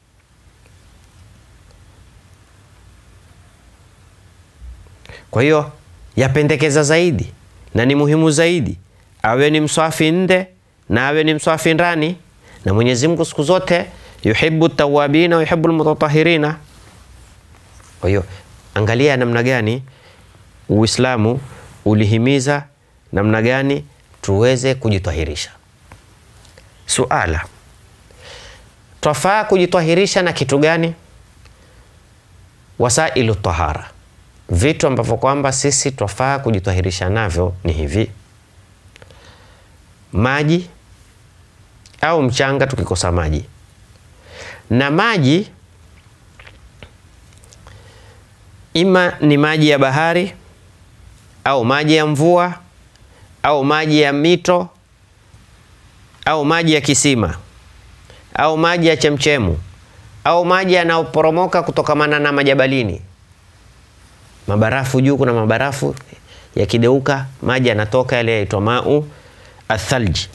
Kwa hiyo yapendekeza zaidi na ni muhimu zaidi awe ni mswafi nde na awe ni mswafi ndani, na Mwenyezi Mungu siku zote yuhibbu tawabina wa yuhibbu almutatahirina. Kwa hiyo angalia namna gani Uislamu ulihimiza namna gani tuweze kujitahirisha. Suala, twafaa kujitahirisha na kitu gani? Wasailu tahara, vitu ambavyo kwamba sisi twafaa kujitahirisha navyo ni hivi: maji au mchanga, tukikosa maji na maji, ima ni maji ya bahari au maji ya mvua au maji ya mito au maji ya kisima au maji ya chemchemu au maji yanayoporomoka kutokamana na majabalini, mabarafu juu. Kuna mabarafu yakideuka, maji yanatoka yale yaitwa mau athalji,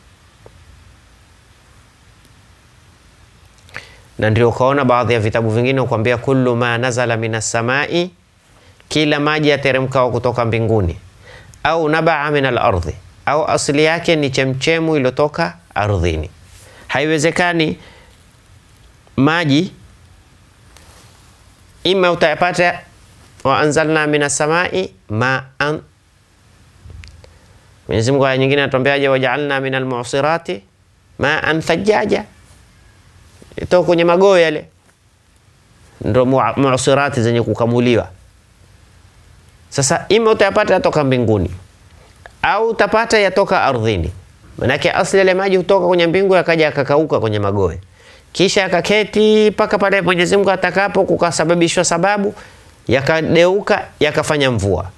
na ndio ukaona baadhi ya vitabu vingine ukwambia kullu ma nazala minas samai, kila maji yateremkao kutoka mbinguni au nabaa min al-ardhi, au asili yake ni chemchemu iliyotoka ardhini. Haiwezekani maji ima utayapata wa anzalna min as-samai maan. Mwenyezi Mungu aya nyingine anatuambiaje? wajaalna min al-mu'sirati maan thajaja, itoka kwenye magoe yale, ndo mu'sirati zenye kukamuliwa sasa ima utayapata yatoka mbinguni au utapata yatoka ardhini. Manake asli yale maji hutoka kwenye mbingu yakaja yakakauka kwenye magoe, kisha yakaketi mpaka pale Mwenyezi Mungu atakapo kukasababishwa sababu yakadeuka yakafanya mvua.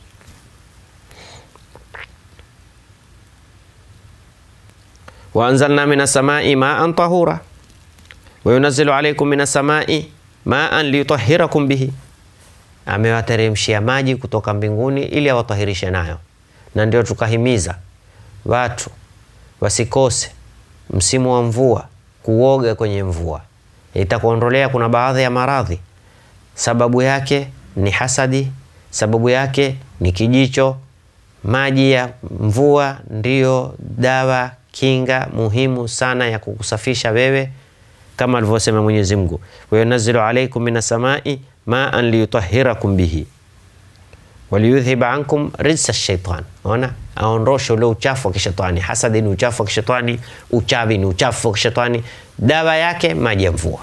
wa anzalna minas samai maan tahura wa yunazzilu alaykum minas samai maan liyutahhirakum bihi amewateremshia maji kutoka mbinguni ili awatahirishe nayo, na ndio tukahimiza watu wasikose msimu wa mvua kuoga kwenye mvua, itakuondolea kuna baadhi ya maradhi. Sababu yake ni hasadi, sababu yake ni kijicho. Maji ya mvua ndiyo dawa kinga muhimu sana ya kukusafisha wewe, kama alivyosema Mwenyezi Mungu, wa yunazzilu alaykum minas samai maan liyutahhirakum bihi waliyudhhiba ankum rijsa shaitan. Ona, aondoshe ule uchafu wa kishetani. Hasadi ni uchafu wa kishetani, uchawi ni uchafu wa kishetani. Dawa yake maji ya mvua.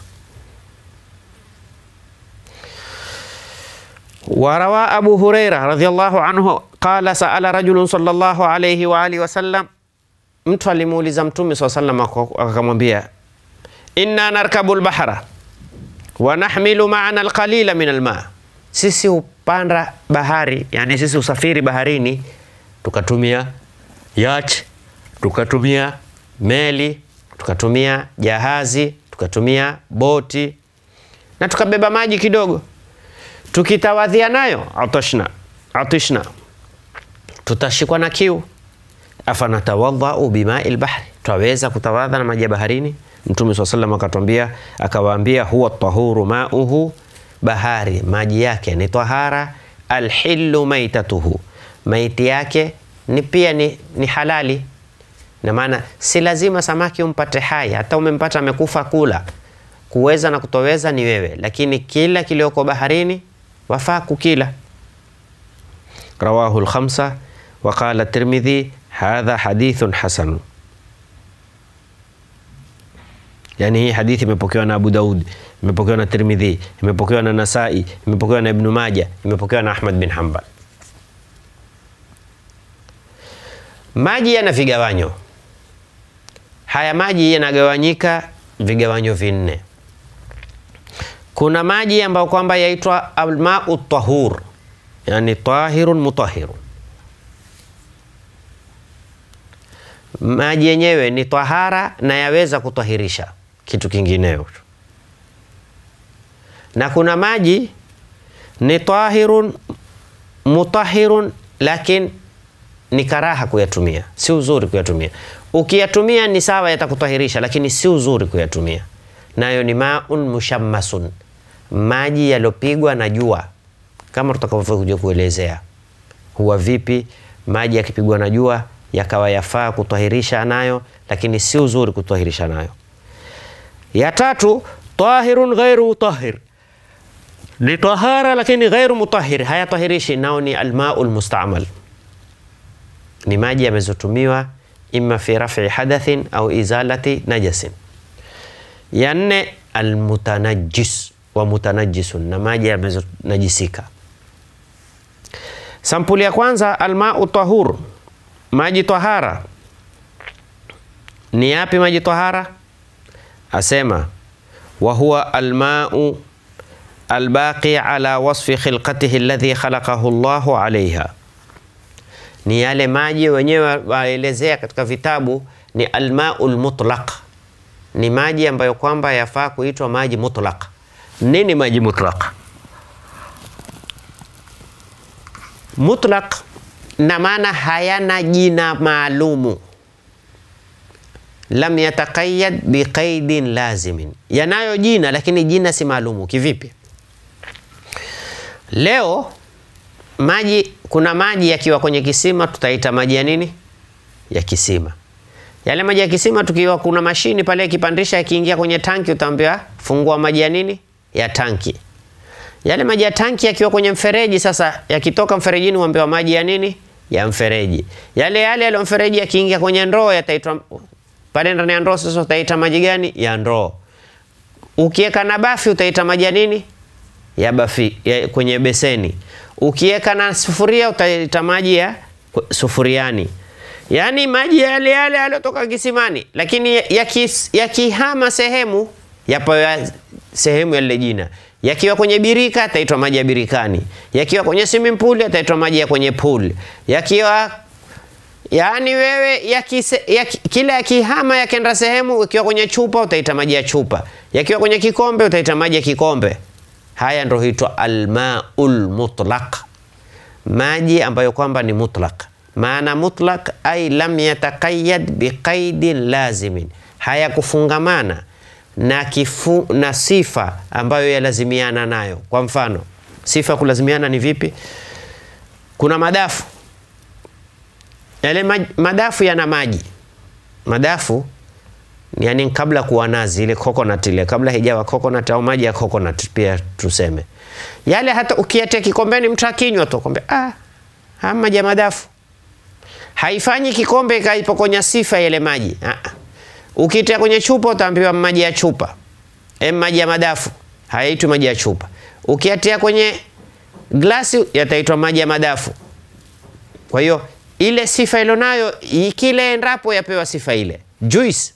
Warawa Abu Huraira radhiyallahu anhu qala saala rajulun sallallahu alayhi wa alihi wasallam, mtu alimuuliza Mtume sallallahu alayhi wasallam akamwambia, inna narkabu lbahra wa nahmilu maana alqalila min alma, sisi hupanda bahari, yani sisi usafiri baharini, tukatumia yacht, tukatumia meli, tukatumia jahazi, tukatumia boti na tukabeba maji kidogo, tukitawadhia nayo atashna atishna, tutashikwa na kiu. Afanatawadhau bimai lbahri, twaweza kutawadha na maji ya baharini? Mtume swalla sallam akatwambia, akawaambia huwa tahuru mauhu, bahari maji yake ni tahara. Alhillu maitatuhu, maiti yake ni pia ni, ni halali. Na maana si lazima samaki umpate hai, hata umempata amekufa kula, kuweza na kutoweza ni wewe, lakini kila kilioko baharini wafaa kukila. Rawahu lkhamsa wa qala Tirmidhi hadha hadithun hasan. Yani hii hadithi imepokewa na Abu Daud, imepokewa na Tirmidhi, imepokewa na Nasai, imepokewa na Ibnu Maja, imepokewa na Ahmad bin Hanbal. Maji yana vigawanyo. Haya maji yanagawanyika vigawanyo vinne. Kuna maji ambayo kwamba yaitwa almau tahur, yani tahirun mutahirun. Maji yenyewe ni tahara na yaweza kutahirisha kitu kingineo, na kuna maji ni tahirun mutahirun, lakini ni karaha kuyatumia, si uzuri kuyatumia. Ukiyatumia ni sawa, yatakutahirisha, lakini si uzuri kuyatumia. Nayo ni maun mushammasun, maji yaliyopigwa na jua, kama tutakavyokuja kuelezea huwa vipi maji yakipigwa na jua yakawa yafaa kutahirisha nayo, lakini si uzuri kutahirisha nayo. Ya tatu, tahirun ghairu mutahhir, ni tahara lakini ghairu mutahhir, hayatahirishi. Nao ni almau lmustamal, ni maji yamezotumiwa imma fi raf'i hadathin au izalati najasin. Ya nne, almutanajjis wa mutanajisun, na maji yamezonajisika. Sampuli ya kwanza, almau tahur, maji tahara. Ni yapi maji tahara? Asema wa huwa almau albaqi ala wasfi khilqatihi alladhi khalaqahu Allahu alaiha, ni yale maji wenyewe waelezea katika vitabu ni almau lmutlaq, ni maji ambayo kwamba yafaa kuitwa maji mutlaq. Nini maji mutlaq? Mutlaq na maana hayana jina maalumu, lam yataqayyad biqaidin lazimin, yanayo jina lakini jina si maalumu. Kivipi? Leo maji, kuna maji yakiwa kwenye kisima tutaita maji ya nini? Ya kisima. Yale maji ya kisima tukiwa kuna mashini pale ikipandisha, yakiingia kwenye tanki utaambiwa fungua maji ya nini? Ya tanki. Yale maji ya tanki yakiwa kwenye mfereji, sasa yakitoka mferejini uambiwa maji ya nini? Ya mfereji. Yale yale yale mfereji yakiingia kwenye ndoo yataitwa pale ndani ya ndoo, sasa utaita maji gani? Ya ndoo. Ukiweka na bafi utaita maji ya nini? Ya bafi, ya kwenye beseni. Ukiweka na sufuria utaita maji ya sufuriani. Yaani maji yale yale yaliyotoka kisimani, lakini yakihama ya sehemu yapewa sehemu ya lile jina. Yakiwa kwenye birika yataitwa maji ya birikani, yakiwa kwenye swimming pool yataitwa maji ya kwenye pool, yakiwa yaani wewe yakise, yaki, kila yakihama yakenda sehemu, ikiwa kwenye chupa utaita maji ya chupa, yakiwa kwenye kikombe utaita maji ya kikombe. Haya ndio huitwa almaul mutlaq, maji ambayo kwamba ni mutlaq. Maana mutlaq ay lam yataqayyad biqaidin lazimin, hayakufungamana na kifu, na sifa ambayo yalazimiana nayo. Kwa mfano, sifa ya kulazimiana ni vipi? Kuna madafu yale madafu yana maji. Madafu yani kabla kuwa nazi ile coconut ile kabla hijawa coconut au maji ya coconut pia tuseme yale, hata ukiatia kikombeni mtu akinywa tu kombe, ah, haya maji ya madafu. Haifanyi kikombe ikaipokonya sifa ile maji ah. Ukitia kwenye chupa utaambiwa maji ya chupa, e, maji ya madafu, hayaitwi maji ya chupa. Ukiatia kwenye glasi yataitwa maji ya madafu. Kwa hiyo ile sifa ilo nayo kile endapo yapewa sifa ile. Juice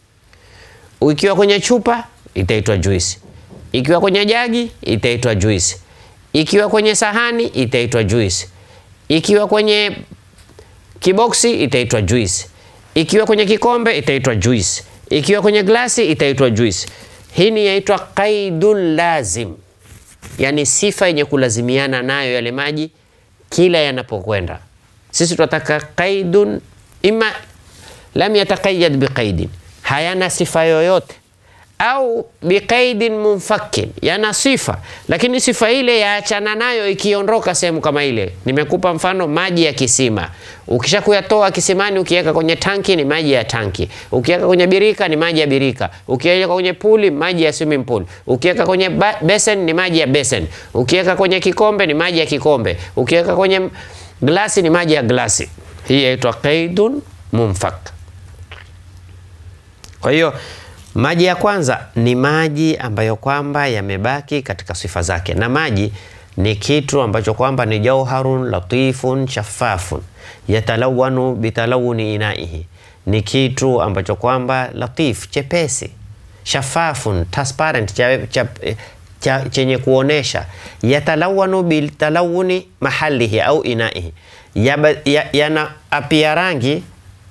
ikiwa kwenye chupa itaitwa juice, ikiwa kwenye jagi itaitwa juice, ikiwa kwenye sahani itaitwa juice, ikiwa kwenye kiboksi itaitwa juice ikiwa kwenye kikombe itaitwa juice, ikiwa kwenye glasi itaitwa juice. Hii ni yaitwa qaidun lazim, yani sifa yenye kulazimiana nayo yale maji kila yanapokwenda. Sisi tunataka qaidun, ima lam yataqayyad biqaidin, hayana sifa yoyote, au biqaidin munfakin, yana sifa lakini sifa ile yaachana nayo ikiondoka sehemu kama ile. Nimekupa mfano maji ya kisima, ukisha kuyatoa kisimani ukiweka kwenye tanki ni maji ya tanki, ukiweka kwenye birika ni maji ya birika, ukiweka kwenye puli maji ya swimming pool, ukiweka kwenye besen ni maji ya besen, ukiweka kwenye kikombe ni maji ya kikombe, ukiweka kwenye glasi ni maji ya glasi. Hii yaitwa qaidun munfak. Kwa hiyo maji ya kwanza ni maji ambayo kwamba yamebaki katika sifa zake, na maji ni kitu ambacho kwamba ni jauharun latifun shaffafun yatalawanu bitalawuni inaihi, ni kitu ambacho kwamba latif, chepesi, shafafun, transparent, cha, cha, cha, chenye kuonesha, yatalawanu bitalawuni mahalihi au inaihi, yana ya, apia rangi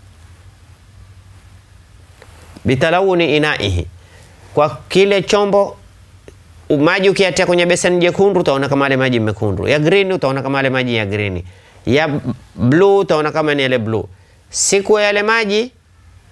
bitalawuni inaihi, kwa kile chombo. Maji ukiatia kwenye beseni jekundu utaona kama yale maji mekundu, ya green utaona kama yale maji ya green, ya blue utaona kama ni yale blue. Siku yale maji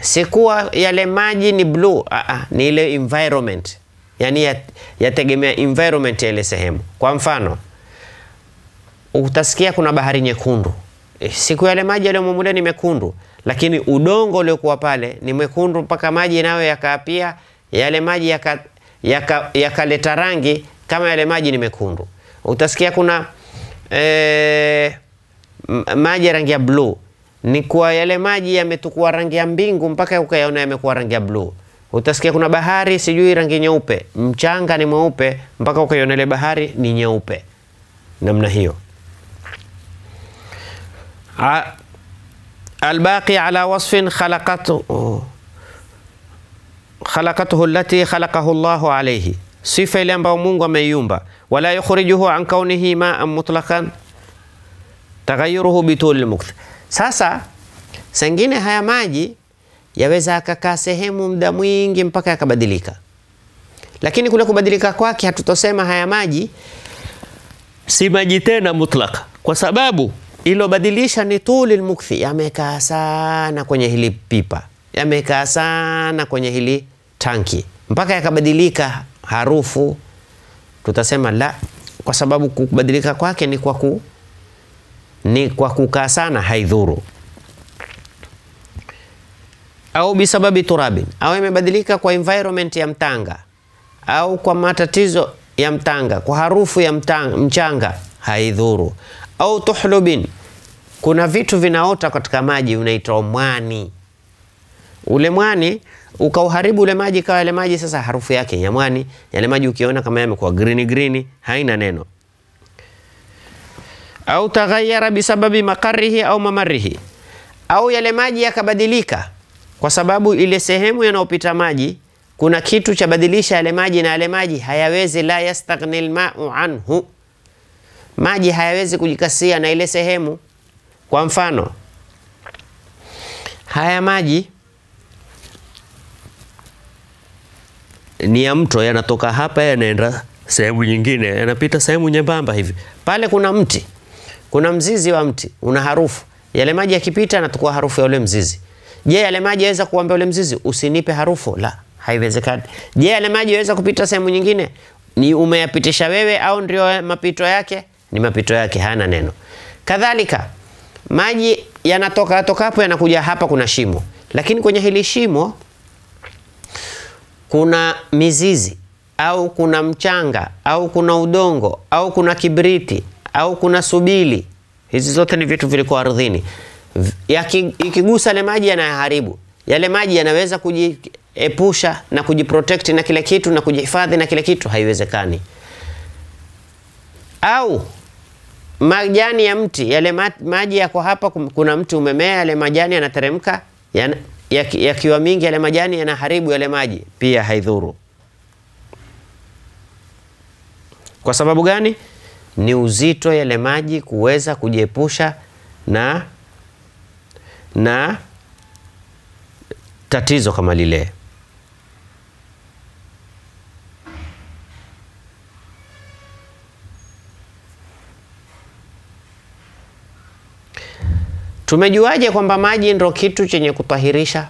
sikuwa yale maji ni blue. Aa, ni ile environment, yani yategemea ya environment ya ile sehemu. Kwa mfano utasikia kuna bahari nyekundu, siku yale maji yaliyomo mule ni mekundu, lakini udongo uliokuwa pale ni mwekundu mpaka maji nayo yakaapia yale maji yakaleta yaka, yaka rangi kama yale maji ni mekundu. Utasikia kuna e, maji ya rangi ya bluu ni kuwa yale maji yametukua rangi ya mbingu mpaka ukayaona yamekuwa rangi ya bluu. Utasikia kuna bahari sijui rangi nyeupe, mchanga ni mweupe mpaka ukaiona ile bahari ni nyeupe, namna hiyo. Albaqi ala wasfin khalaqatuhu khalaqatuhu allati khalaqahu Allahu alayhi, sifa ile ambayo Mungu ameiumba. Wala yukhrijuhu an kaunihi ma'an mutlaqan taghayyuruhu bitul mukth. Sasa sengine haya maji yaweza akakaa sehemu muda mwingi mpaka yakabadilika, lakini kule kubadilika kwake hatutosema haya maji si maji tena mutlaq, kwa sababu ilobadilisha ni tuli lmukthi, yamekaa sana kwenye hili pipa, yamekaa sana kwenye hili tanki mpaka yakabadilika harufu. Tutasema la, kwa sababu kubadilika kwake ni kwa ku ni kwa kukaa sana, haidhuru. Au bisababi turabin, au imebadilika kwa environment ya mtanga, au kwa matatizo ya mtanga, kwa harufu ya mtanga, mchanga, haidhuru. Au tuhlubin, kuna vitu vinaota katika maji, unaitwa mwani. Ule mwani ukauharibu ule maji, kawa yale maji sasa harufu yake ya mwani. Yale maji ukiona kama yamekuwa green green, haina neno au taghayyara bisababi makarihi au mamarihi, au yale maji yakabadilika kwa sababu ile sehemu yanayopita maji kuna kitu cha badilisha yale maji, na yale maji hayawezi, la yastaghni almau anhu, maji hayawezi kujikasia na ile sehemu. Kwa mfano haya maji ni ya mto, yanatoka hapa yanaenda sehemu nyingine, yanapita sehemu nyembamba hivi, pale kuna mti kuna mzizi wa mti una harufu, yale maji yakipita yanatukua harufu ya ule mzizi. Je, yale maji yaweza kuambia ule mzizi usinipe harufu? La, haiwezekani. Je, yale maji yaweza kupita sehemu nyingine? Ni umeyapitisha wewe au ndio mapito yake? Ni mapito yake, hana neno. Kadhalika maji yanatoka toka hapo yanakuja hapa, kuna shimo, lakini kwenye hili shimo kuna mizizi au kuna mchanga au kuna udongo au kuna kibriti au kuna subili. Hizi zote ni vitu vilikuwa ardhini, ikigusa yale maji yanayaharibu yale maji. Yanaweza kujiepusha na kujiprotect na kile kitu na kujihifadhi na kile kitu? Haiwezekani. Au majani ya mti, yale maji yako hapa, kuna mti umemea, yale majani yanateremka, yakiwa ya mingi, yale majani yanaharibu yale maji, pia haidhuru. Kwa sababu gani? Ni uzito yale maji kuweza kujiepusha na na tatizo kama lile. Tumejuaje kwamba maji ndo kitu chenye kutahirisha?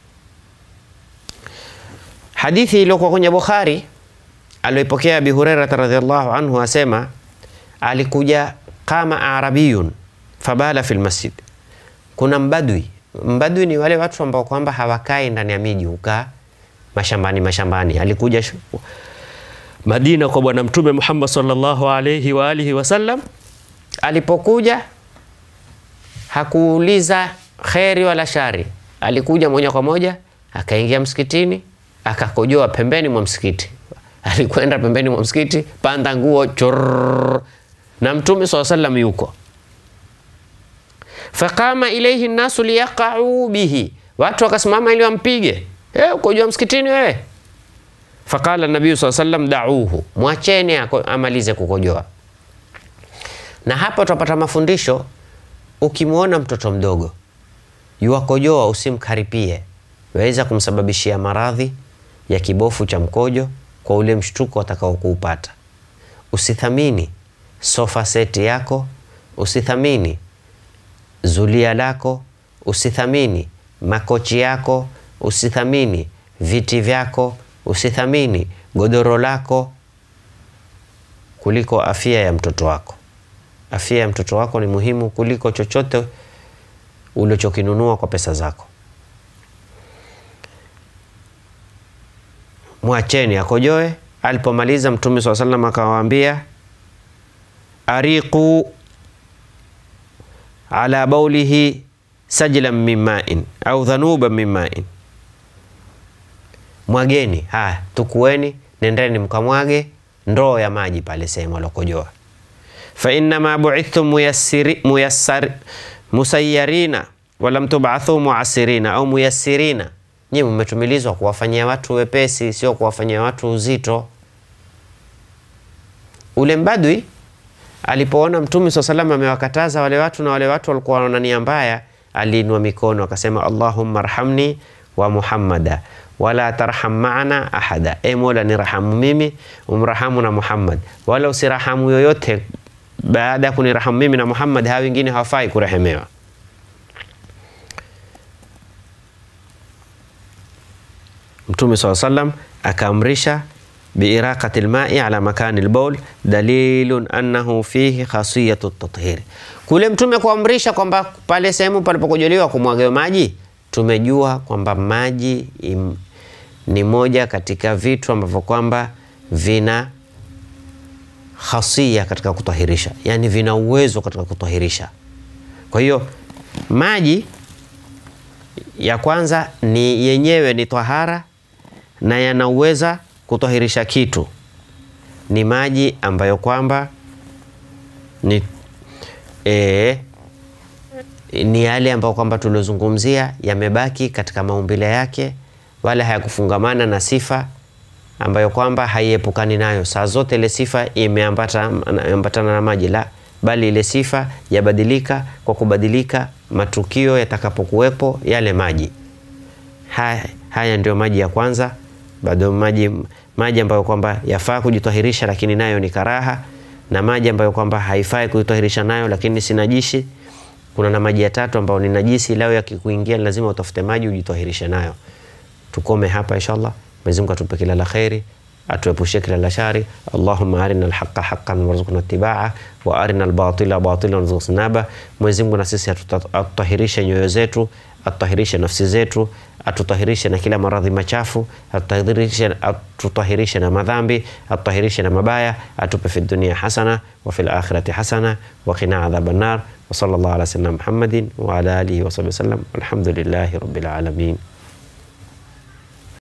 Hadithi iliyokuwa kwenye Bukhari alioipokea Abi Hurairah radhiallahu anhu asema alikuja kama arabiyun fabala fil masjid. Kuna mbadwi. Mbadwi ni wale watu ambao kwamba hawakai ndani ya miji, hukaa mashambani mashambani. Alikuja Madina kwa Bwana Mtume Muhammad sallallahu alayhi wa alihi wasallam. Alipokuja hakuuliza kheri wala shari, alikuja moja kwa moja akaingia msikitini akakojoa pembeni mwa msikiti. Alikwenda pembeni mwa msikiti, panda nguo chorr, na Mtume swalla sallam yuko. Faqama ilayhi nnasu liyaqau bihi, watu wakasimama ili wampige. Eh, ukojoa msikitini wewe? Faqala nabii swalla sallam dauhu, mwacheni amalize kukojoa. Na hapa tutapata mafundisho. Ukimwona mtoto mdogo yuwakojoa, usimkaripie, waweza kumsababishia maradhi ya kibofu cha mkojo kwa ule mshtuko atakao kuupata. Usithamini sofa seti yako, usithamini zulia lako, usithamini makochi yako, usithamini viti vyako, usithamini godoro lako kuliko afya ya mtoto wako. Afya ya mtoto wako ni muhimu kuliko chochote ulichokinunua kwa pesa zako. Mwacheni akojoe. Alipomaliza Mtume swalla sallam akawaambia, ariqu ala baulihi sajlan min main au dhanuban min main, mwageni. Haya, tukueni, nendeni mkamwage ndoo ya maji pale sehemu alokojoa. fa innama buithtum muyassari musayyarina walam tubathu muasirina au muyassirina, nyinyi mmetumilizwa kuwafanyia watu wepesi, sio kuwafanyia watu uzito. Ule mbadwi alipoona Mtume swalla salam amewakataza wale watu na wale watu walikuwa wana nia mbaya, aliinua mikono akasema, Allahumma arhamni wa Muhammada wala tarham maana ahada, e Mola nirahamu mimi umrahamu na Muhammad, wala usirahamu yoyote baada ya kunirahamu mimi na Muhammad, hawa wengine hawafai kurehemewa. Mtume swalla sallam akaamrisha biiraqati lmai ala makani lbaul dalilun annahu fihi khasiyatu tathiri. Kule Mtume kuamrisha kwamba pale sehemu palipokojoliwa kumwagewa maji, tumejua kwamba maji im, ni moja katika vitu ambavyo kwamba vina khasia katika kutahirisha, yani vina uwezo katika kutahirisha. Kwa hiyo maji ya kwanza ni yenyewe ni tahara na yanauweza kutahirisha kitu. Ni maji ambayo kwamba ni, e, ni yale ambayo kwamba tuliozungumzia yamebaki katika maumbile yake, wala hayakufungamana na sifa ambayo kwamba haiepukani nayo saa zote. Ile sifa imeambatana na maji la, bali ile sifa yabadilika kwa kubadilika matukio yatakapokuwepo yale maji haya. Haya ndio maji ya kwanza, bado maji maji ambayo kwamba yafaa kujitahirisha, lakini nayo ni karaha, na maji ambayo kwamba haifai kujitahirisha nayo, lakini si najisi. Kuna na maji ya tatu ambayo ni najisi, lao yakikuingia lazima utafute maji ujitahirishe nayo. Tukome hapa inshallah. Mwenyezi Mungu atupe kila la kheri, atuepushe kila la shari. Allahumma arina alhaqa haqqan warzuqna ittiba'a wa arina albatila batilan warzuqna ijtinaba. Mwenyezi Mungu na sisi atutahirishe nyoyo zetu, atutahirishe nafsi zetu, atutahirishe na kila maradhi machafu, atutahirishe, atutahirishe na madhambi, atutahirishe na mabaya, atupe fi dunia hasana wa fil akhirati hasana wa qina adhaban nar wa sallallahu ala sayyidina Muhammadin wa ala alihi wa sahbihi wasallam. Alhamdulillahi rabbil alamin.